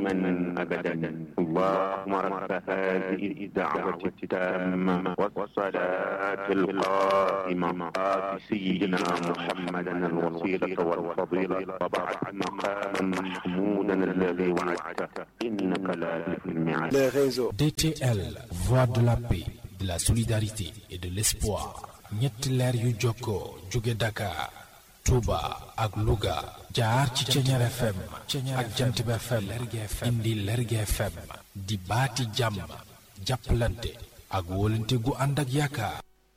من أبدا اللهم رب هذه الدعوة التامة والصلاة القائمة آت سيدنا محمدا الوسيلة والفضيلة وبعث مقاما محمودا الذي وعدته إنك لا تخلف الميعاد les réseaux. DTL, voix de la paix, de la solidarité et de l'espoir. ñetti leer yu jokkoo jóge Dakar, Touba ak Louga jaar ci Ceñeer FM ak Jantib FM indi Lergui FM di baati jàmm jàppalante ak wóolante gu ànd ak yaakaar.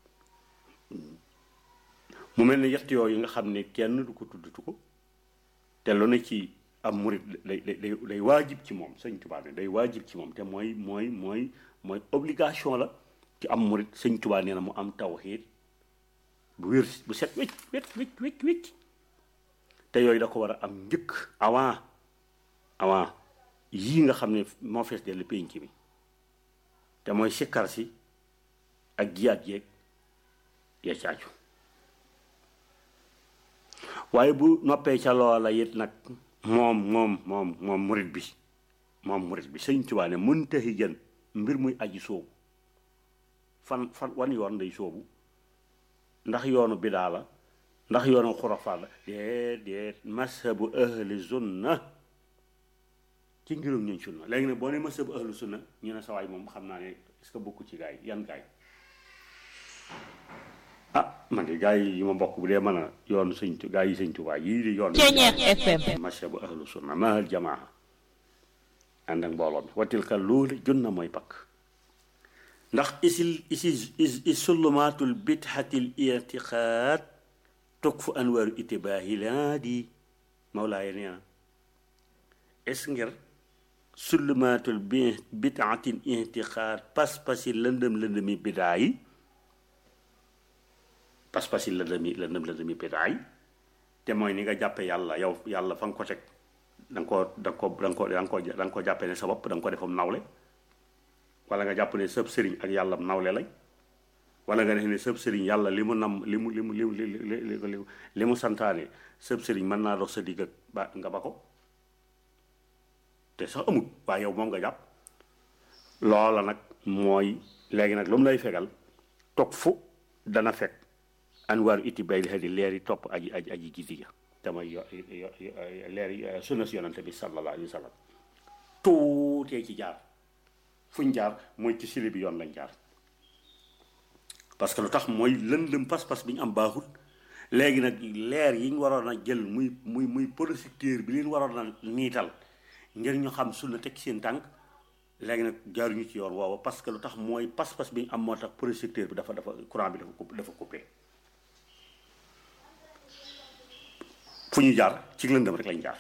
mu mel ne yett yooyu nga xam ne kenn du ko tuddatu ko te lu ne ci am murit day day day day waajib ci moom sëñ Tuubaa ne day waajib ci moom te mooy mooy mooy mooy obligation la ci am murit sëñ Tuubaa nee na mu am tawxiid bu wér bu set wécc wécc wécc wécc wécc te yooyu da ko war a am njëkk avant avant yii nga xam ne moo fees dellu pénc bi te mooy sikkar si ak jiyaat yeeg ya caaju waaye bu noppee ca loola it nag moom moom moom moom murit bi moom murit bi sëñ Tuubaa ne muntahi jën mbir muy aji soobu fan fan wan yoon day soobu ndax yoonu bidaa la ndax yoonu xurafaat la déedéet mashabu ahli sunna ci ngirum ñun sunna léegi nag boo ne mashabu ahli sunna ñu ne sawaay moom xam naa ne est-ce que bokku ci gaay yan gaay ah man de gaay yi ma bokk bu dee mën a yoonu sëñ tu gaay yi sëñ Tuubaa yii di yoon Ceñeer FM. mashabu ahli sunna mahal jamaa ànd ak mbooloo mi watilka loolu junna mooy pakk ndax isil isi is sulumaatul bidxatil irtiqaad toog fu anwaaru itibaahi laa di mawlaaya nee na es ngir sulumaatul bi bidxatil irtiqaad pas-pasi lëndëm lëndëmi bidaa yi pas-pasi lëndëmi lëndëm lëndëmi bidaa yi te mooy ni nga jàppe yàlla yow yàlla fa nga ko teg da nga koo da nga ko da nga ko da nga ko da nga ko jàppe ne sa bopp da nga ko defam nawle wala nga jàpp ne sëb sëriñ ak yàlla nawle lañ wala nga def ne sëb sëriñ yàlla li mu nam li mu li mu li mu li li li mu santaane sëb sëriñ mën naa dox sa digg ak ba nga ba ko te sax amut waaye yow moom nga jàpp loola nag mooy léegi nag lu mu lay fegal toog fu dana fekk anwaaru iti bay li di leer yi topp aji aji aji gisi ga te mooy yo leer yi sunna si yonante bi sallallahu alayhi wa sallam tuutee ci jaar fuñ jaar mooy ci sili bi yoon lañ jaar parce que lu tax mooy lëndëm pas-pas bi ñu am baaxul léegi nag leer yi ñu waroon a jël muy muy muy projecteur bi leen waroon a niital ngir ñu xam sunna teg seen tànk léegi nag jaaruñu ci yoon woowa parce que lu tax mooy pas-pas bi ñu am moo tax projecteur bi dafa dafa courant bi dafa coupé dafa coupé fu ñu jaar ci lëndëm rek lañ jaar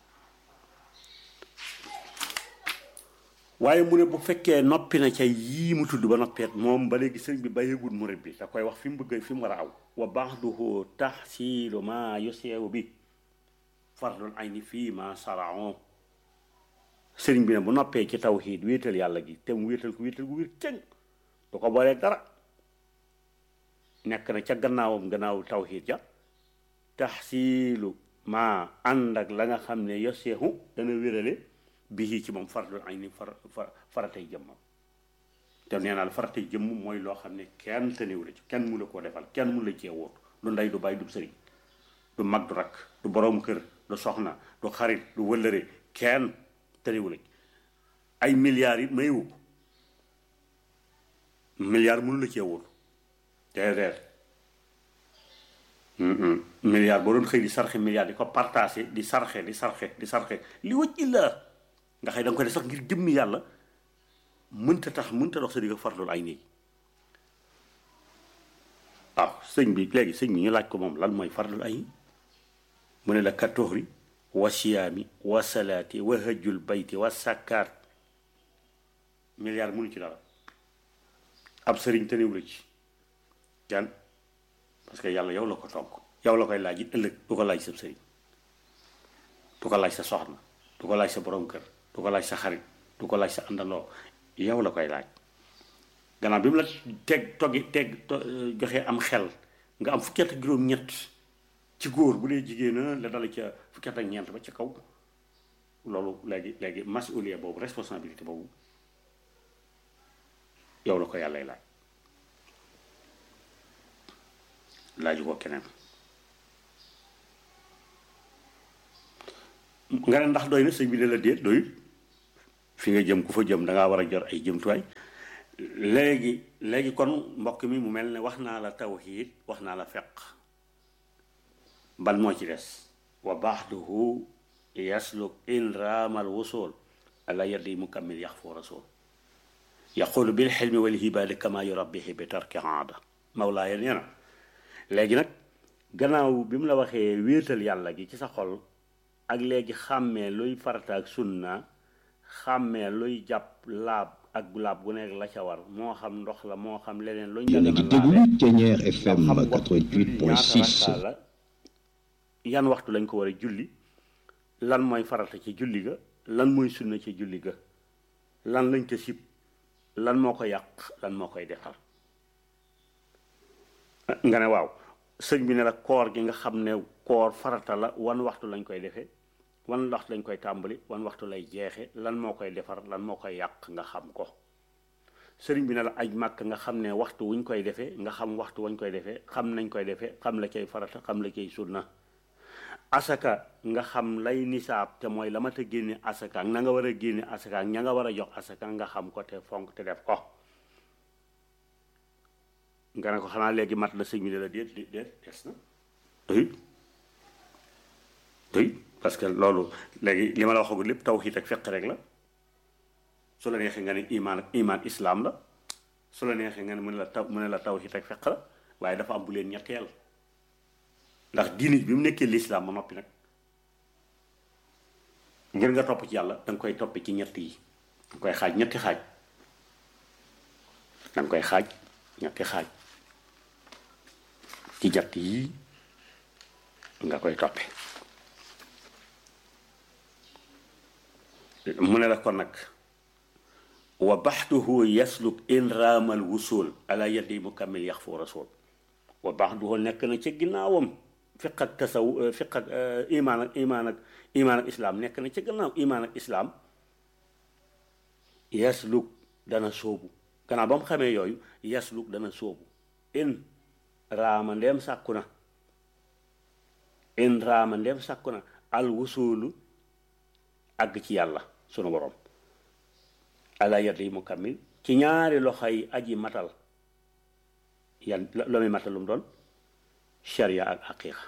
waaye mu ne bu fekkee noppi na ca yii mu tudd ba noppeet moom ba léegi sëriñ bi bàyyeegul murit bi da koy wax fi mu bëgg fi mu war a aw wa ba'duhu tahsilu ma yuseewu bi fardul ayni fii ma saraon sëriñ bi ne bu noppee ci tawxiid wéetal yàlla gi te mu wéetal ko wéetal gu wér cëng du ko boolee dara nekk na ca gannaawam gannaaw tawxiid ja tahsilu ma ànd ak la nga xam ne yoseehu dana wérale bii ci moom fardul ay ni far far faratay jëmmam te nee naa la faratay jëmm mooy loo xam ne kenn tënewu la ci kenn mu la koo defal kenn mu la cee wóor du ndey du bàyyi du sëriñ du mag du rakk du borom kër du soxna du xarit du wëllëre kenn tënewu la ci ay milliards it mayewu ko milliard mënu la cee wóor déedéet milliard boo doon xëy di sarxe milliard di ko partagé di sarxe di sarxe di sarxe li wëcc illa nga xëy da nga koy def sax ngir jëmmi yàlla mënta tax mënta dox sa digg farloolu ay néeg waaw sëñ bi léegi sëñ bi ñu laaj ko moom lan mooy farloolu ay mu ne la katoxri wa siyaami wa salaati wa hajjul bayti wa sakkaat milliard mënu ci dara ab sëriñ tënewu la ci yan parce que yàlla yow la ko tonk yow la koy laaj it ëllëg du ko laaj sa sëriñ du ko laaj sa soxna du ko laaj sa borom kër du ko laaj sa xarit du ko laaj sa àndandoo yow la koy laaj gannaaw bi mu la teg toggi teg joxe am xel nga am fukki at ak juróom-ñett ci góor bu dee jigéen la dala ca fukki at ak ñeent ba ca kaw loolu léegi léegi masuliya boobu responsabilité boobu yow la ko yàllay laaj laaju ko keneen nga ne ndax doy na sëñ bi ne la déet doyut fi nga jëm ku fa jëm da ngaa war a jor ay jëmtuwaay léegi léegi kon mbokk mi mu mel ne wax naa la tawxiid wax naa la feq ban moo ci des wa baxduhu yasluk in raamal wusul ala yadi mukammil yax foo rasul yaqulu bil xilmi wal hibaadi kama yurabbihi bi tarki aada mawlaaya nee na léegi nag gannaaw bi mu la waxee wéetal yàlla gi ci sa xol ak léegi xàmmee luy farata ak sunna xàmmee luy jàpp laab ak laab gu nekk la ca war moo xam ndox la moo xam leneen luñ yéen a ngi déglu Thiéniere FM 88.6 la yan waxtu lañ ko war a julli lan mooy farata ci julli ga lan mooy sunna ci julli ga lan lañ ko sib lan moo ko yàq lan moo koy defar nga ne waaw sëñ bi ne la koor gi nga xam ne koor farata la wan waxtu lañ koy defee wan waxtu lañ koy tàmbali wan waxtu lay jeexe lan moo koy defar lan moo koy yàq nga xam ko sëriñ bi ne la aj màkk nga xam ne waxtu wuñ koy defee nga xam waxtu wañ koy defee xam nañ koy defee xam la cay farata xam la cay sunna asaka nga xam lay nisaab te mooy la ma ta génne asaka ak na nga war a génne asaka ak ña nga war a jox asaka nga xam ko te fonk te def ko nga ne ko xanaa léegi mat la sëñ bi ne la déet déet des na oui oui parce que loolu léegi li ma la waxagul lépp tawhiid ak fiq rek la su la neexee nga ne imaan ak imaan islaam la su la neexee nga ne mu ne la taw mu ne la tawhiid ak fiq la waaye dafa am bu leen ñetteel ndax diini bi mu nekkee lislaam ba noppi nag ngir nga topp ci yàlla da nga koy topp ci ñett yi da nga koy xaaj ñetti xaaj da nga koy xaaj ñetti xaaj ci ñett yi nga koy toppe mu ne la kon nag wa baxduhu yasluk in raamal wusul ala yadi mukammil yax fu rasul wa baxduhu nekk na ca ginnaawam fiq ak tasaw fiq ak imaan ak imaan ak imaan ak islaam nekk na ca gannaaw imaan ak islaam yasluk dana sóobu gannaaw ba mu xamee yooyu yasluk dana sóobu in raama ndeem sàkku na in raama ndeem sàkku na al wusulu àgg ci yàlla sunu borom ala yadi mukammil ci ñaari loxo yi aji matal yan la muy matal lu mu doon sharia ak xaqiiqa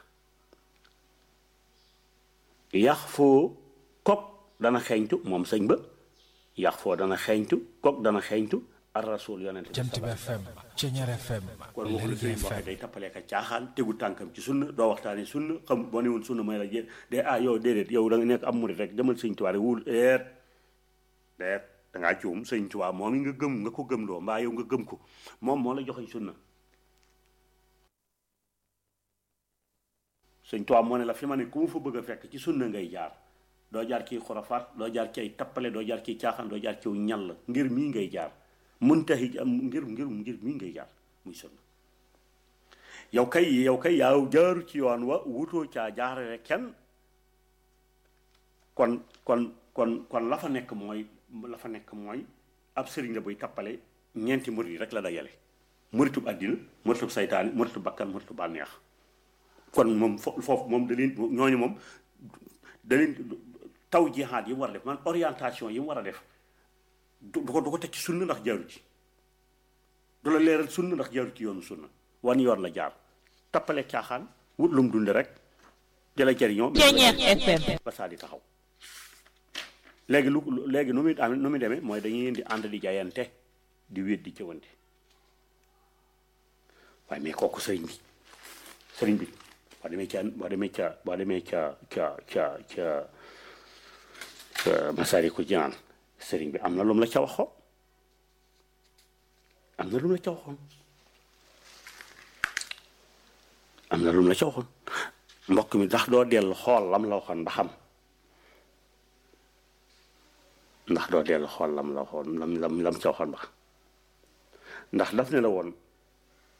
yax foo kok dana xeeñtu moom sëñ ba yax foo dana xeeñtu kok dana xeeñtu ar rasul yonente Jant bi FM Thiéniere FM kon waxu la Lergui sëriñ waxee FM day tappalee ka caaxaan tegu tànkam ci sunna doo waxtaane sunna xam boo ne woon sunna mooy la jé de ah yow déedéet yow da nga nekk am murit rek demal sëñ Tuubaa rek wul eet deet dangaa juum sëñ Tuubaa moom nga gëm nga ko gëm loo mbaa yow nga gëm ko moom moo la joxoñ sunna sëñ Tuubaa moo ne la fi ma ne ku mu fa bëgg a fekk ci sunna ngay jaar doo jaar ciy xurafaat doo jaar ci ay tappale doo jaar ciy caaxaan doo jaar ciw ñal ngir mii ngay jaar muntahi am ngir ngir ngir mii ngay jaar muy sunna yow kay yow kay yaaw jaaru ci yoon wa wutoo caa jaarale kenn kon kon kon kon la fa nekk mooy la fa nekk mooy ab sëriñ la buy tappale ñeenti murit yi rek la dajale muritub àddina muritub saytaani muritub bakkan muritub bànneex kon moom fo foofu moom da leen ñooñu moom da leen taw jihaad yi mu war a def man orientation yi mu war a def du du ko du ko teg ci sunna ndax jaaru ci du la leeral sunna ndax jaaru ci yoonu sunna wan yoon la jaar tappale caaxaan wut lum dunde rek jëla jëriñoo Thiéniere FM ba saa di taxaw léegi lu léegi nu muy am nu muy demee mooy dañuy leen di ànd di jaayante di wéet di cëwante waaye mais kooku sëriñ bi sëriñ bi boo demee ca boo demee ca boo demee ca ca ca ca Masaalikul Jinaan sëriñ bi am na lu mu la ca waxoon am na lu mu la ca waxoon am na lu mu la ca waxoon mbokk mi ndax doo dellu xool lam la waxoon ba xam ndax doo dellu xool lam la waxoon lam lam lam ca waxoon ba xam ndax daf ne la woon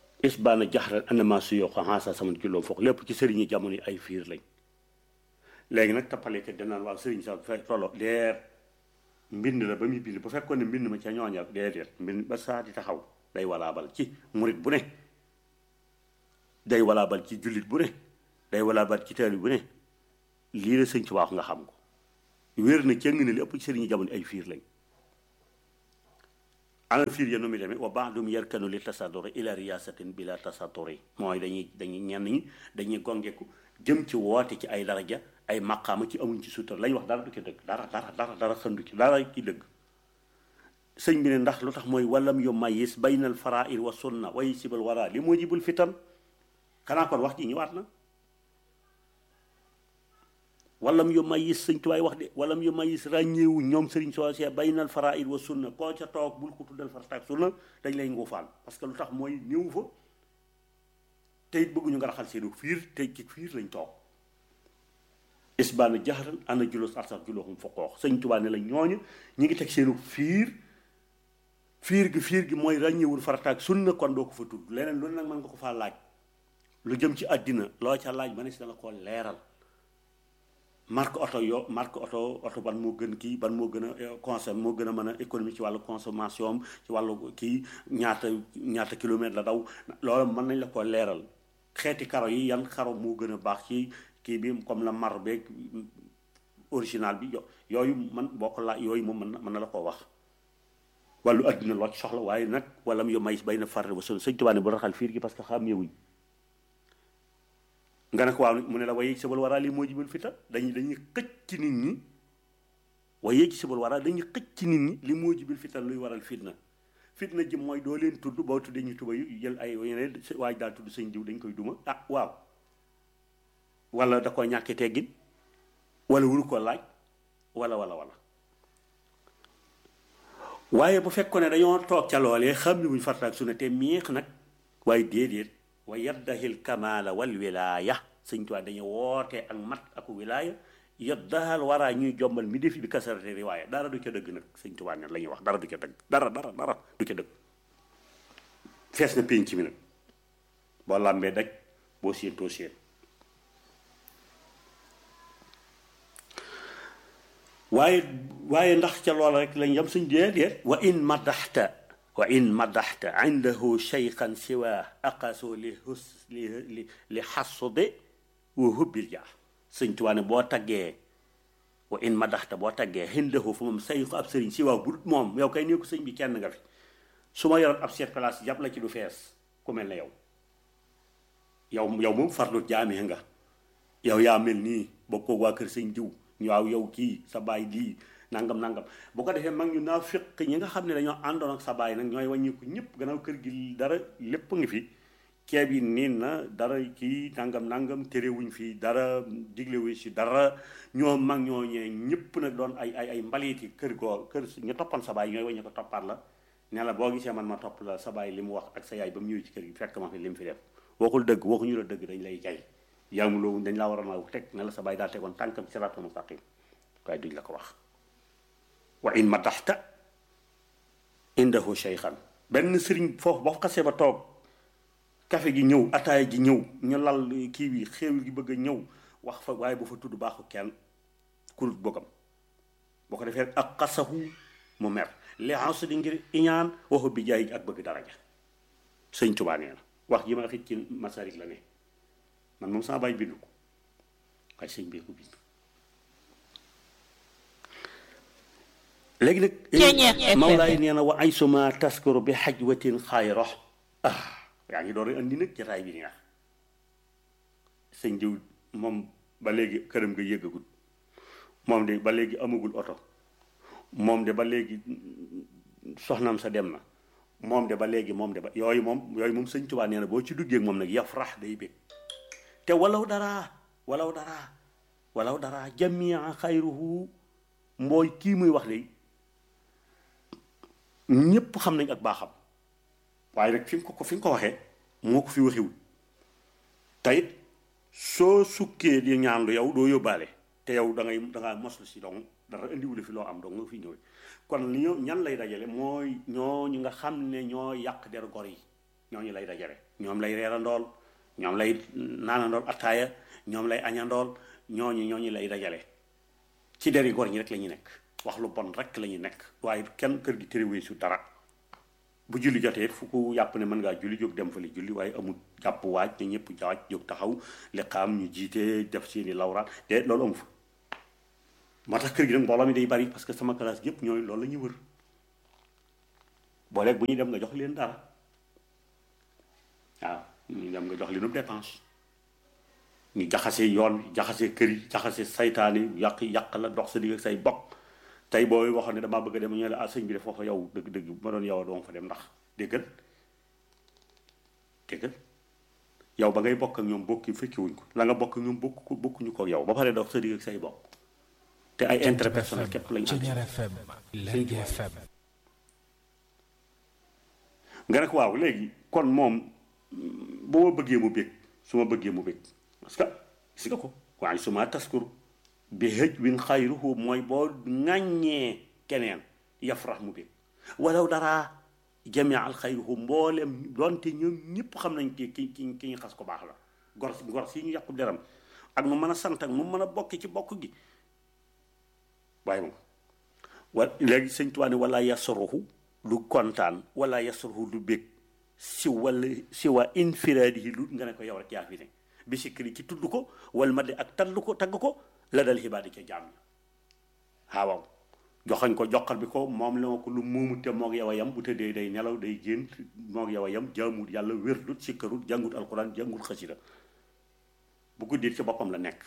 isbaana jaxran anama su yoo ko xaasa sama julloom foog lépp ci sëriñi jamono yi ay fiir lañ léegi nag tappalekat danaan waaw sëriñ sax fe tollo deer mbind la ba muy bind bu fekkoon ne mbind ma ca ñooñal déedéet mbind ba saa di taxaw day walaabal ci murit bu ne day walaabal ci jullit bu ne day walaabal ci taali bu ne lii la sëñ ci waax nga xam ko wér na cëng ne li ëpp ci sëriñu jamono ay fiir lañ ana fiir ya nu muy demee wa baadum yarkanu li tasaduri ila riyasatin bila tasaduri mooy dañuy dañuy ñenn ñi dañuy gongeku jëm ci woote ci ay daraja ay maqaama ci amuñ ci suutar lañ wax dara du ci dëgg dara dara dara dara xëndu ci dara ci dëgg sëñ bi ne ndax lu tax mooy walam yu mayis baynal faraid wa sunna way sibal wara li moo jibul fitan xanaa kon wax ji ñëwaat na walam yu mayis sëñ tuwaay wax de walam yu mayis ràññeewu ñoom sëriñ soosee baynal faraid wa sunna koo ca toog bul ko tuddal farataak sunna dañ lay nguufaan parce que lu tax mooy ñëw fa te it bëgguñu nga raxal seenu fiir te ci fiir lañ toog isbaana jaxaran ana julos arsax julooxum fa xoox sëñ Tuubaa ne la ñooñu ñi ngi teg seenu fiir fiir gi fiir gi mooy ràññewul farataak sunna kon doo ko fa tudd leneen lu nag mën nga ko faa laaj lu jëm ci àddina loo ca laaj ma ne si da nga koo leeral marque oto yo marque oto oto ban moo gën kii ban moo gën a consomme moo gën a mën a économie ci wàllu consommation ci wàllu kii ñaata ñaata kilomètre la daw loolu mën nañ la ko leeral xeeti karo yi yan karo moo gën a baax ci kii bi comme la mar beeg original bi yooyu man boo ko laa yooyu moom mën na mën na la koo wax wàllu adduna loo ci soxla waaye nag wala mu yo may bay na farre ba son sëñ Tuubaa ne bu raxal fiir gi parce que xam yewuñ nga ne ko waaw mu ne la waaye sabal waraa lii moo jibal fita dañuy dañuy xëcc ci nit ñi waaye ci sabal waraa dañuy xëcc ci nit ñi li moo jibil fita luy waral fitna fitna ji mooy doo leen tudd boo tuddee ñu tuba yu jël ay yeneen waaj daal tudd sëñ diw dañ koy duma ah waaw wala da ko ñàkki teggin wala wuru ko laaj wala wala wala waaye bu fekkoon ne dañoo toog ca loolee xam ni buñ fartaak su ne te miix nag waaye déedéet wa yaddahil kamala wal wilaya sëñ Tuubaa dañu woote ak mat ak wilaya yaddahal waraa ñuy jombal mi defi bi kasarate riwaaya dara du ca dëgg nag sëñ Tuubaa ne la ñuy wax dara du ca dëgg dara dara dara du ca dëgg fees na pénc mi nag boo làmbee daj boo séentoo séen waaye waaye ndax ca loola rek lañ yam suñ déedéet wa in madaxta wa in madaxta indahu cheykhan siwa aqaso li hus li li li xasude wa hubbil jaa sëñ Tuubaa ne boo taggee wa in madaxta boo taggee indahu fa moom cheykhu ab sëriñ siwa bu moom yow kay nee ko sëñ bi kenn nga fi su ma yoroon ab seet place jàpp la ci du fees ku mel ne yow yow yow moom farlu jaami nga yow yaa mel nii bokkoo waa kër sëñ diw waaw yow kii sa baay lii nangam nangam bu ko defee mag ñu naa féq ñi nga xam ne dañoo àndoon ak sa baay nag ñooy wàññiku ñëpp gannaaw kër gi dara lépp ngi fi ceeb yi niin na dara kii nangam nangam terewuñ fi dara diglewuñ si dara ñoo mag ñoo ñee ñëpp nag doon ay ay ay mbaliiti kër goo kër ñu toppoon sa baay ñooy wàññi ko toppaat la ne la boo gisee man ma topp la sa baay li mu wax ak sa yaay ba mu ñëwee ci kër gi fekk ma fi li mu fi def waxul dëgg waxuñu la dëgg dañ lay jay yaamuloo dañ laa waroon a teg ne la sa baay daal tegoon tànkam siraatal mustaqim waaye duñ la ko wax wa in madaxta indahu cheykhan benn sëriñ foofu boo xasee ba toog kafe gi ñëw ataaya ji ñëw ñu lal kii bi xéewal gi bëgg a ñëw wax fa waaye bu fa tudd baaxu kenn kurut bokkam boo ko defee ak xasahu mu mer li ans di ngir iñaan waxu bi jaay ak bëgg daraja sëñ Tuubaa nee na wax ji ma xit ci masarik la ne man moom sama baay bindu ko waaye sëñ bee ko bind léegi nag Mawlaay nee na wa ay suma taskuru bi xajwatin xayro ah yaa ngi door a andi nag jataay bi neex sëñ diw moom ba léegi këram nga yëggagul moom de ba léegi amagul oto moom de ba léegi soxnaam sa dem na moom de ba léegi moom de ba yooyu moom yooyu moom sëñ Tuubaa nee na boo ci duggee moom nag yafrax day bég te walaw dara walaw dara walaw dara jamia xayruhu mbooy kii muy wax de ñépp xam nañ ak baaxam waaye nag fi nga ko fi nga ko waxee moo ko fi waxiwul tayit soo sukkee di ñaan lu yow doo yóbbaale te yow da ngay da ngaa moslu si dong dara indiwule fi loo am dong nga fi ñëwee kon li ñoo ñan lay dajale mooy ñooñu nga xam ne ñoo yàq der gor yi ñooñu lay dajale ñoom lay reerandool ñoom lay naanandool attaaya ñoom lay añandool ñooñu ñooñu lay dajale ci deri gor ñi rek la ñu nekk wax lu bon rek la ñu nekk waaye kenn kër gi tëriwee su dara bu julli jotee fu ko yàpp ne mën ngaa julli jóg dem fa li julli waaye amul jàpp waaj ne ñëpp jaaj jóg taxaw li xaam ñu jiite def seeni lawraat te loolu amu fa moo tax kër gi nag mbooloo mi day bari parce que sama classe yëpp ñooy loolu la ñuy wër booleeg bu ñuy dem nga jox leen dara waaw ñu dem nga jox leen dépense ñu jaxase yoon jaxase kër yi jaxase saytaani yàq yàq la dox sa digg ak say bokk tey booy waxoon ne damaa bëgg a dem ñu ne la ah sëñ bi de foofa yow dëgg-dëgg bu ma doon yow doo fa dem ndax déggal déggal yow ba ngay bokk ak ñoom bokki fekki wuñ ko la nga bokk ak ñoom bokk bokkuñu ko yow ba pare dox sa digg ak say bokk te ay intérêt personnel képp lañ am Ceñeer FM Lergui FM nga ne ko waaw léegi kon moom bu ma bëggee mu bég su ma bëggee mu bég parce que gis nga ko waaye su ma taskur bi hëj win xayruhu mooy boo ŋàññee keneen yafrax mu bég walaw dara jamia al xayruhu mboolem donte ñoom ñëpp xam nañ ki ki ki ki ñu xas ko baax la gor gor si ñu yàqu deram ak nu mën a sant ak nu mën a bokk ci bokk gi waaye moom wa léegi sëñ Tuubaa ne wala yasruhu lu kontaan wala yasruhu lu bég si wala si waa infiraadihi lu nga ne ko yow rek yaa fi ne bi sikkiri ci tudd ko wal ma de ak tall ko tagg ko la dal xibaadi ca jaam ña waaw joxañ ko joxal bi ko moom la ko lu muumu te moog yow a yam bu tëddee day nelaw day gént moog yow a yam jaamut yàlla wérlut sikkarut jàngut alquran jàngut xasida bu guddit ci boppam la nekk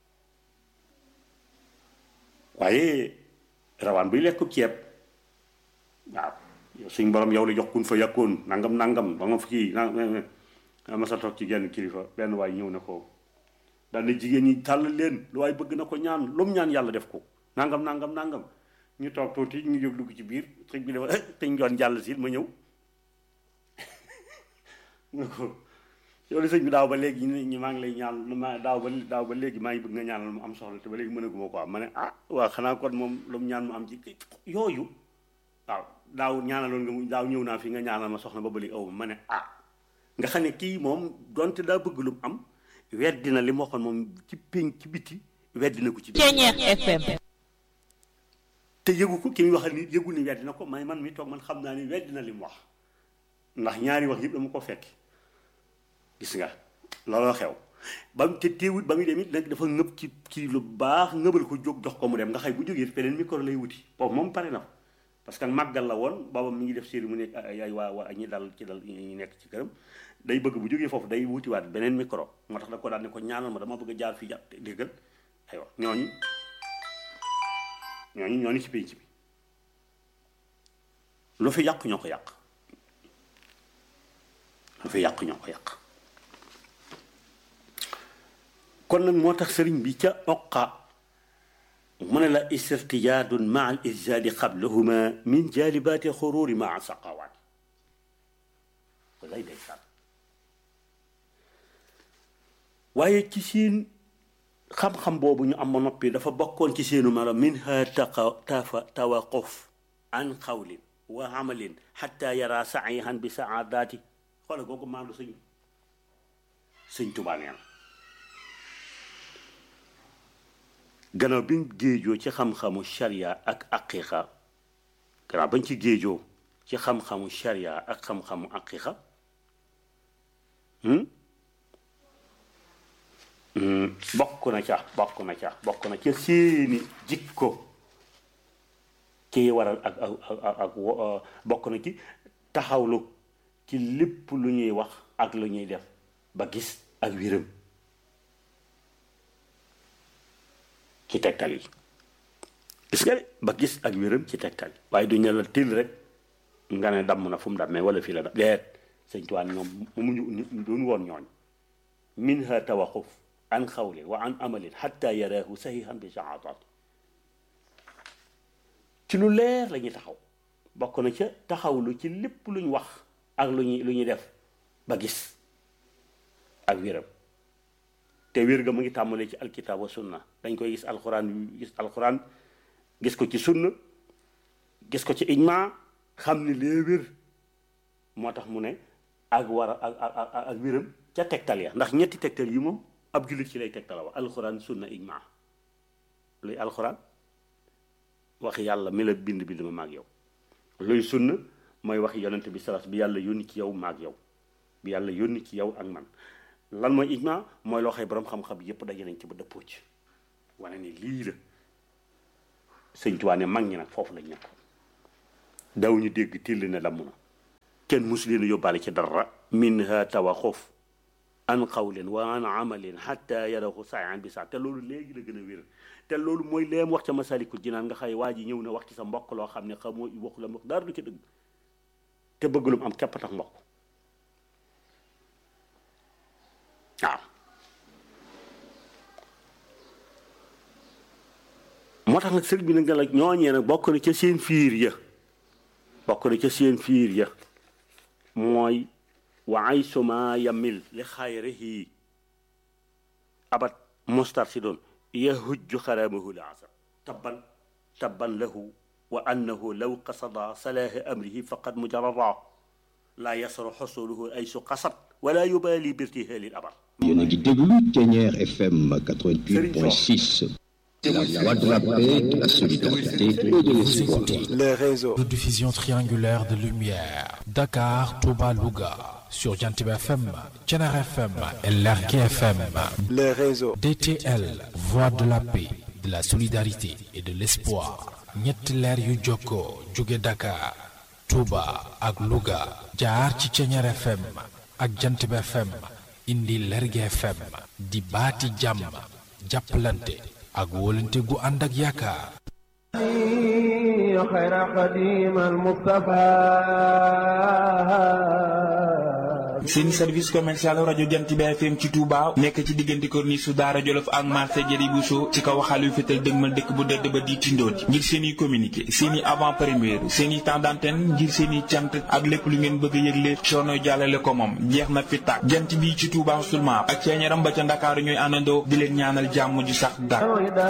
waaye rawaan buy lekk ceeb waaw yow suñ borom yow la jox kun fa yàkkoon nangam nangam ba nga fa kii na ma sa toog ci genn kilifa benn waay ñëw na ko daal ne jigéen ñi tàll leen lu waay bëgg na ko ñaan lu mu ñaan yàlla def ko nangam nangam nangam ñu toog tuuti ñu jóg dugg ci biir sëñ bi dafa sëñ doon jàll si ma ñëw nga ko yow li sëñ bi daaw ba léegi ñu maa ngi lay ñaan ma daaw ba daaw ba léegi maa ngi bëgg nga ñaanal mu am soxla te ba léegi mënaguma ko am ma ne ah waaw xanaa kon moom lu mu ñaan mu am ci yooyu waaw daaw ñaanaloon nga mu daaw ñëw naa fi nga ñaanal ma soxna ba ba léegi aw ma ne ah nga xam ne kii moom donte daa bëgg lu mu am weddi na li mu waxoon moom ci pénc ci biti weddi na ko ci Ceñeer FM te yëgu ko ki muy waxal ni yëgu ni weddi na ko may man mi toog man xam naa ni weddi na li mu wax ndax ñaari wax yëpp dama ko fekk gis nga looloo xew ba mu te teewut ba muy dem it nag dafa ngëb ci kii lu baax ngëbal ko jóg jox ko mu dem nga xay bu jógee beneen micro lay wuti boobu moom pare na fa parce que màggal la woon booba mi ngi def série mu nekk ay ay waa waa ñi dal ci dal ñi nekk ci këram day bëgg bu jógee foofu day wutiwaat beneen micro moo tax da ko daan ne ko ñaanal ma dama bëgg a jaar fii jàpp déggal aywa ñooñu ñooñu ñooñu ci pénc bi lu fi yàq ñoo ko yàq lu fi yàq ñoo ko yàq kon nag moo tax sëriñ bi ca oqa mu ne la istirtijaadun maa al izzaadi qablahuma min jaalibaati xuruuri maa saqawaat walay day sànn waaye ci seen xam-xam boobu ñu am ma noppi dafa bokkoon ci seenu melo minha taqa tafa tawaquf an xawlin wa amalin xatta yara saihan bi saadaati xoola googu maandu sëñ sëñ Tuubaa nee na gannaaw bi ñu géejoo ci xam-xamu sharia ak aqiqa gannaaw bañ ci géejoo ci xam-xamu sharia ak xam-xamu aqiqa bokk na ca bokk na ca bokk na ca seeni jikko kii waral ak ak ak bokk na ci taxawlu ci lépp lu ñuy wax ak lu ñuy def ba gis ak wéram ci tegtal yi gis nga de ba gis ak wéram ci tegtal yi waaye du ñu la til rek nga ne damm na fu mu dammee wala fii la dam deet sëñ tuwaan ñoom muñu duñ woon ñooñ minha tawaquf an xawlin wa an amalin xatta yaraahu sahihan bi shahaadat ci lu leer la ñuy taxaw bokk na ca taxawlu ci lépp luñ wax ak lu ñuy lu ñuy def ba gis ak wéram te wér ga mu ngi tàmbalee ci alkitab wa sunna dañ koy gis alxuraan gis alxuraan gis ko ci sunna gis ko ci ijma xam ni lee wér moo tax mu ne ak war a ak ak ak wéram ca tegtal ya ndax ñetti tegtal yi moom ab jullit ci lay tegtala wax alxuraan sunna ijmaa luy alxuraan wax yàlla mi la bind bind ma maag yow luy sunna mooy wax yonent bi salaas bi yàlla yónni ci yow maag yow bi yàlla yónni ci yow ak man lan mooy ijmaa mooy loo xëy boroom xam-xam yépp daje nañ ci ba dëppoo ci wane ni lii la sëñ Tuubaa ne mag ñi nag foofu lañ nekk daw ñu dégg till ne damm na kenn musu leen yóbbaale ci dara minha tawaxuf an qawlin wa an amalin xatta yarahu saayan bi saa te loolu léegi la gën a wér te loolu mooy leem wax ca masalikul jinaan nga xay waa ji ñëw na wax ci sa mbokk loo xam ne xamoo waxu la mbokk dara du ci dëgg te bëgg lu mu am képp tax mbokk waaw moo tax nag sëriñ bi nag la ñooñee nag bokk na ca seen fiir ya bokk na ca seen fiir ya mooy wa ay suma yamil li xayrihi abat mostar si doon yahujju xaramahu la asar tabban tabban lahu wa annahu law qasada salaaha amrihi faqad mujarrada laa yasru xusuluhu ay su qasad wala yubali birtihaali abar yéen a ngi déglu Thiéniere FM 88.6 la voix de la paix, de la solidarité et de l'espoir. Les réseaux de diffusion triangulaire de lumière. Dakar, Touba, Louga. Sur Jantib FM, Thiéniere FM et Lergui FM. Les réseaux DTL, voix de la paix, de la solidarité et de l'espoir. ñetti leer yu jokkoo jóge Dakar, Touba ak Louga. jaar ci Thiéniere FM ak Jantib FM. indi Lergui FM. di baati jàmm. jàppalante. ak wóolante gu ànd ak yaakaar xayra xadim al Mustafa seen service commercial rajo Jant bi FM ci Touba nekk ci diggante corniche su Daara Jolof ak marché Jëri Bousso ci kaw xaalu fétal dëgmal dëkk bu dëdd ba di tindooti ngir seen i communiqué seen i avant première seen i temps d'antenne ngir seen i cant ak lépp lu ngeen bëgg a yëgle coono jàllale ko moom jeex na fi tàkk jant bi ci Touba seulement ak ceeñaram ba ca Ndakaaru ñooy àndandoo di leen ñaanal jàmm ju sax dàkk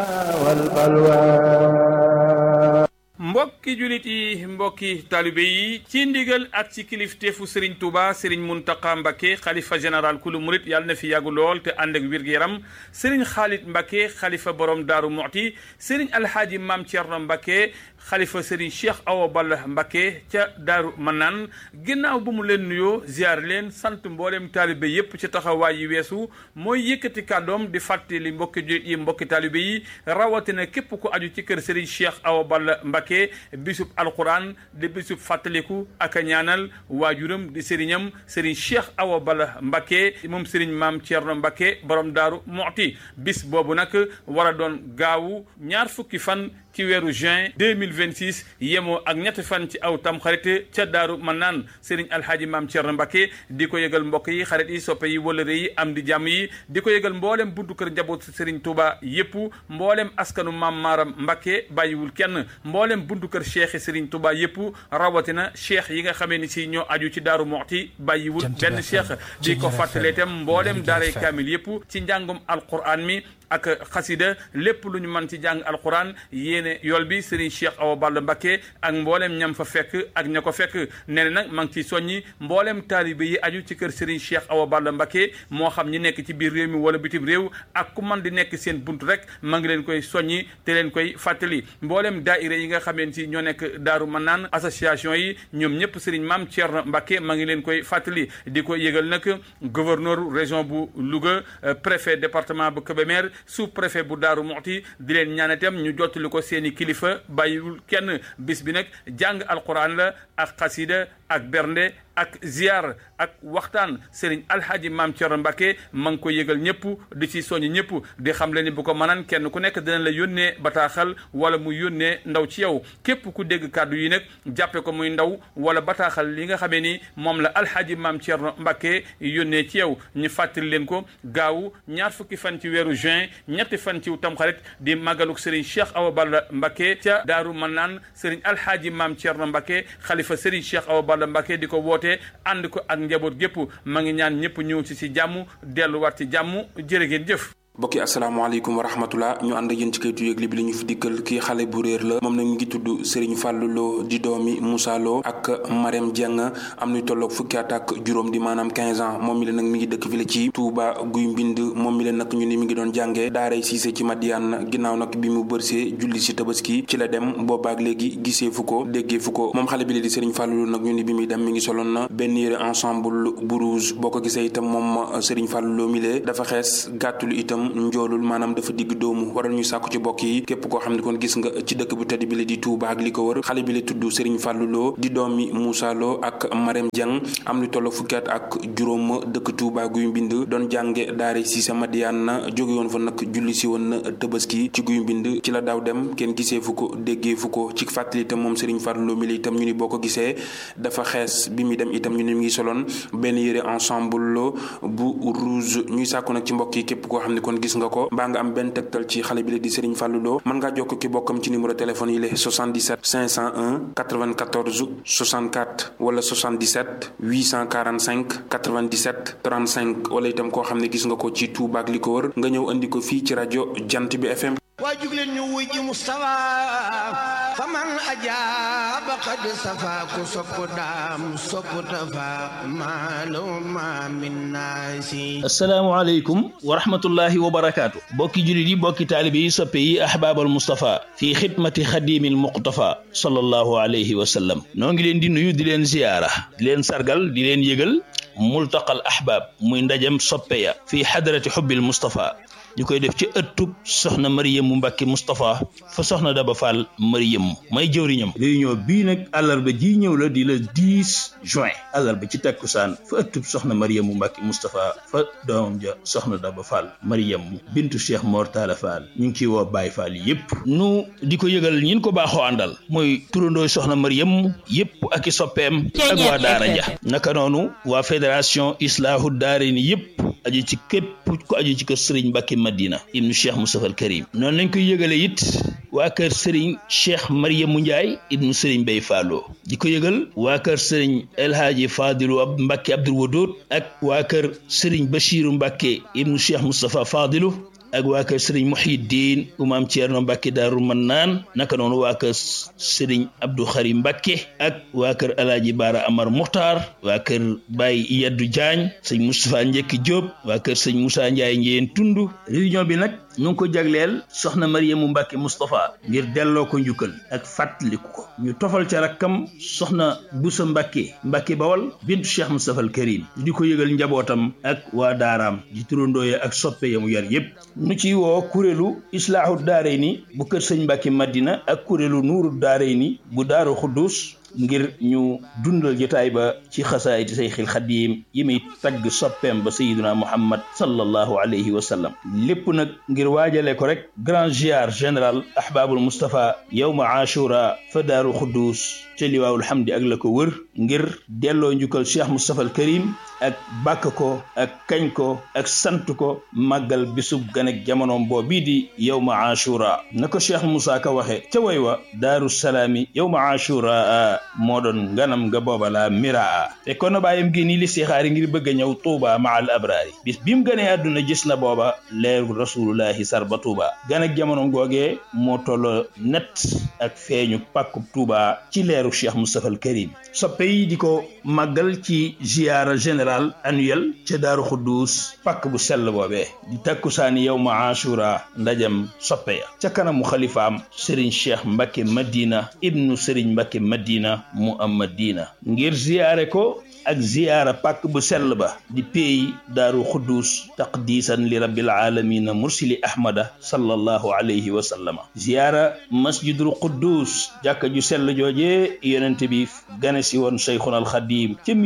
mbokki julit yi mbokki talibe yi ci ndigal ak ci kilifteefu Serigne Touba Serigne Mountakha Mbacké xalifa général kulu murit yàlla na fi yàggu lool te ànd ak wér-gu-yaram Serigne Khalid Mbacké xalifa borom Daaru Muxti Serigne Alhaaji Maam Thierno Mbacké xalifa Serigne Cheikh Awa Balla Mbacké ca Daaru Manaan ginnaaw bu mu leen nuyoo ziar leen sant mboolem taalibe yépp ci taxawaay yi weesu mooy yëkkati kàddoom di fàttali mbokki julit yi mbokki taalibe yi rawatina képp ku aju ci kër Serigne Cheikh Awa Balla Mbacké bisub alquran di bisub fàttaliku ak a ñaanal waajuram di sëriñam sëriñ Cheikh Awa Balla Mbacké moom sëriñ maam Thierno Mbacké borom daaru Muxti bis boobu nag war a doon gaawu ñaar fukki fan ci weeru juin 2026 yemoo ak ñetti fan ci aw tam xarit ca daaru man naan sëriñ alhaaji maam Thierno Mbacké di ko yëgal mbokk yi xarit yi soppe yi wëlëre yi am di jàmm yi di ko yëgal mboolem buntu kër njaboot sëriñ Touba yépp mboolem askanu maam Maaram Mbacké bàyyiwul kenn mboolem buntu kër cheikh Serigne Touba yépp rawatina cheikh yi nga xamee ni si ñoo aju ci daaru Muxti bàyyiwul benn cheikh di ko fàttalee itam mboolem daaray kaamil yépp ci njàngum alquran mi ak xasida lépp lu ñu mën ci jàng alquran yéene yool bi Serigne Cheikh Awa Balla Mbacké ak mboolem ñam fa fekk ak ña ko fekk nee na nag ma ngi ciy soññi mboolem taalibe yi aju ci kër Serigne Cheikh Awa Balla Mbacké moo xam ñi nekk ci biir réew mi wala bitim réew ak ku man di nekk seen bunt rek ma ngi leen koy soññi te leen koy fàttali mboolem daaira yi nga xameen si ñoo nekk daaru man naan association yi ñoom ñëpp Serigne Mame Thierno Mbacké ma ngi leen koy fàttali di ko yëgal nag gouverneur région bu Louga préfet département bu Kébémer sous préfet bu Daaru Muxti di leen ñaan itam ñu jottali ko seeni kilifa bàyyiwul kenn bis bi nag jàng alquran la ak xasida ak bernde ak ziar ak waxtaan Serigne Alhaji Maam Thierno Mbacké ma ngi ko yëgal ñëpp di ci soññ ñëpp di xam le ni bu ko mënaan kenn ku nekk dina la yónnee bataaxal wala mu yónnee ndaw ci yow képp ku dégg kàddu yi nag jàppe ko muy ndaw wala bataaxal li nga xamee ni moom la Alhaji Maam Thierno Mbacké yónnee ci yow ñu fàttali leen ko gaawu ñaar fukki fan ci weeru juin ñetti fan ci tamxarit di màggaluk Serigne Cheikh Awa Balla Mbacké ca Daaru Manaan Serigne Alhaji Maam Thierno Mbacké xalifa Serigne Cheikh Awa Balla Mbacké di ko woote ànd ko ak njaboot gépp ma ngi ñaan ñëpp ñëw ci ci jàmm delluwaat ci jàmm jërë ngeen jëf bokki asalaamaaleykum wa rahmatullah ñu ànd ak yéen ci kayitu yëgle bi li ñu fi dikkal kii xale bu réer la moom nag mi ngi tudd Serigne Fallou Lo di doomi Moussa Lo ak Marème Dieng am nuy tolloog fukki at ak juróom di maanaam 15 ans moom mi la nag mi ngi dëkk fi la ci Touba guy mbind moom mi la nag ñu ni mi ngi doon jàngee daaray Cissé ci Madiane ginnaaw nag bi mu bërsee julli si tabaski ci la dem boobaak léegi gisee fu ko déggee fu ko moom xale bi la di Serigne Fallou Lo nag ñu ni bi muy dem mi ngi soloon na benn yére ensemble bu rouge boo ko gisee itam moom Serigne Fallou Lo mi lee dafa xees gàttul itam njoolul maanaam dafa digg doomu waral ñu sàkku ci bokk yi képp koo xam ne kon gis nga ci dëkk bu tedd bi la di Touba ak li ko wër xale bi la tudd Serigne Fallou Lo di doomi Moussa Lo ak Marème Dieng am lu tollo fukki at ak juróom dëkk Touba guy mbind doon jànge daare si sa Madiane na jóge woon fa nag julli si woon na Tabaski ci guy mbind ci la daaw dem kenn gisee fu ko déggee fu ko ci fàttali itam moom Serigne Fallou Lo mi la itam ñu ni boo ko gisee dafa xees bi muy dem itam ñu ni mi ngi soloon benn yére ensemble bu rouge ñuy sàkku nag ci mbokk yi képp koo xam ne kon gis nga ko mbaa nga am benn tegtal ci xale bi la di Serigne Fallou Lo mën ngaa jokk ki bokkam ci numéro téléphone yi la 77 501 94 64 wala 77 845 97 35 wala itam koo xam ne gis nga ko ci Touba ak li ko wër nga ñëw andi ko fii ci rajo Jant bi FM. waa jugleen ñu wuy ji Moustapha faman ajaaba qad safa ku sopp daam sopp tafa maaluma min naasi asalaamaaleykum wa rahmatullahi wa barakaatu bokki julit yi bokki taalibe yi soppe yi ahbaabal Moustapha fii xidmati xadimil muqtafa sallallahu alayhi wa sallam noo ngi leen di nuyu di leen ziyaara di leen sargal di leen yëgal multaqal ahbaab muy ndajem soppe ya fii xadarati xubbil Moustapha ñu koy def ci ëttub soxna Mariyamu Mbàkke Moustapha fa soxna Daba Fall Mariyamu may jëwriñam réunion bii nag àllarba ji ñëw la di le 10 juin àllarba ci takkusaan fa ëttub soxna Mariyamu Mbàkke Moustapha fa doomam ja soxna Daba Fall Mariyamu bintu Cheikh Mor Talla Fall ñu ngi ciy woo Baye Fall yépp nu di ko yëgal ñin ko baaxoo àndal mooy turandooy soxna Mariyamu yépp ak i soppeem ak waa daara ja naka noonu waa fédération Islaahu Daarayni yépp aju ci képp ko aju ci kër Sëriñ Mbàkke Madina ibnu Cheikh Moustapha al Karim noonu lañ koy yëgale it waa kër Serigne Cheikh Mariamu Ndiaye ibnu Serigne Bay Fallo di ko yëgal waa kër Serigne El Hadji Fadilu ab Mbacke Abdoul Wadoud ak waa kër Serigne Bachiru Mbacke ibnu Cheikh Moustapha Fadilu ak waa kër Serigne Muhiddin Umaam Thierno Mbacke Daaru Mannaan naka noonu waa kër Serigne Abdou Khari Mbacke ak waa kër Alaaji Baara Amar Muxtaar waa kër Baye Yaddu Diagne sëñ Moustapha Njekki Diop waa kër sëñ Moussa Ndiaye Njeen Tundu réunion bi nag ñu ngi ko jagleel soxna Mariamu Mbacke Moustapha ngir delloo ko njukkal ak fàttaliku ko ñu tofal ca rakkam soxna Boussa Mbacke Mbacke Bawal bintu Cheikh Moustapha al Karim di ko yëgal njabootam ak waa daaraam di turandooye ak soppe yamu yar yépp nu ci woo kuréelu islaahu daarayni bu kër sëñ Mbacke Madina ak kuréelu nuuru daarayni bu daaru Xuddus ngir ñu dundal jotaay ba ci xasaayiti sayxil xadiim yi muy tagg soppeem ba sayiduna muhammad sallallahu alayhi wa sallam lépp nag ngir waajale ko rek grand ziar général ahbaabul mustapha yowma ashura fa daaru xuddus ca liwaawul hamdi ak la ko wër ngir delloo njukkal cheikh mustapha al karim ak bàkk ko ak kañ ko ak sant ko màggal bisub gan ak jamonoom boo bii di yowma ashura na ko cheikh moussa ka waxe ca way wa daaru salaami yowma ashura moo doon nganam nga booba la miraa te kon bàyyam gi nii li sixaari ngir bëgg a ñëw tuuba ma al abraari bis bi mu gënee àdduna gis na booba leeru rasulullahi sarba tuuba gan ak jamono googee moo tolloo net ak feeñu pàkkub tuuba ci leeru cheikh moustapha al karim soppe yi di ko màggal ci ziyaara général annuel ca daaru xuddus pàkk bu sell boobee di takkusaani yow ma ashura ndajam soppe ya ca kanamu xalifaam sëriñ cheikh mbakke madina ibnu sëriñ mbakke madina mu am madina ngir ziyaare ko ak ziyaara pàkk bu sell ba di peey daaru xuddus taqdiisan li rabbil aalamiina mursili ahmada sallallahu alayhi wa sallama ziyaara masjidul quddus jàkka ju sell jooje yonente bi gane si woon cheikhuna al xadim ca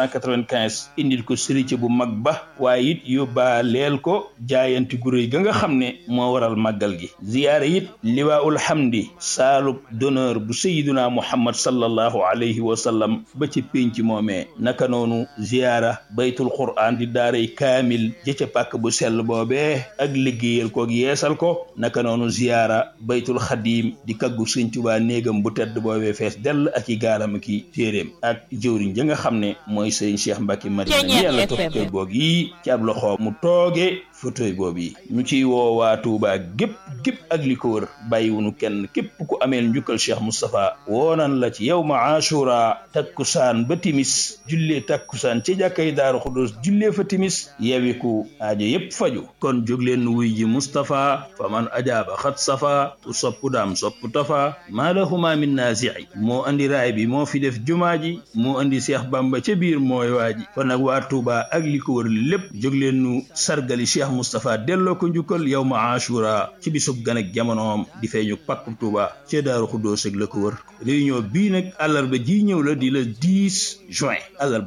1895 indil ko sëriñ bu mag ba waaye it yóbbaaleel ko jaayanti gu réy ga nga xam ne moo waral màggal gi ziyaara it liwaa'ul hamdi saalub d'honneur bu sayiduna muhammad sallallahu alayhi wa sallam ba ca pénc moomee naka noonu ziyaara baytul qur'an di daaray kaamil jëca pàkk bu sell boobee ak liggéeyal koog yeesal ko naka noonu ziyaara baytul xadim di kaggu sëñ Tuubaa néegam bu tedd boobee fees dell ak i gaalam ak i téeréem ak jëwriñ ja nga xam ne mooy sëriñ Cheikh Mbacke Madina mi yàlla tof kër goog yi ci ab loxo mu tooge fauteuil boobu yi ñu ciy woo waa Touba gépp gépp ak li ko wër bàyyiwunu kenn képp ku ameel njukkal Cheikh Moustapha woonan la ci yow ma ashura takkusaan ba timis jullee takkusaan ci jàkkay daaru xudus jullee fa timis yewiku aajo yépp faju kon jóg leen wuy ji Moustapha fa man ajaaba xat safa ku sopp daam sopp tafa maa lahuma min naasi'i moo andi raay bi moo fi def jumaa ji moo andi Cheikh Bamba ca biir mooy waa ji kon nag waa Touba ak li ko wër lépp jóg leen nu sargali Cheikh Moustapha delloo ko njukkal yow ma ashura ci bisub gan ak jamonoom di feeñu pakku Touba ca daaru xudus ak la ko wër réunion bii nag àllarba ji ñëw la di la 10 juin àllarba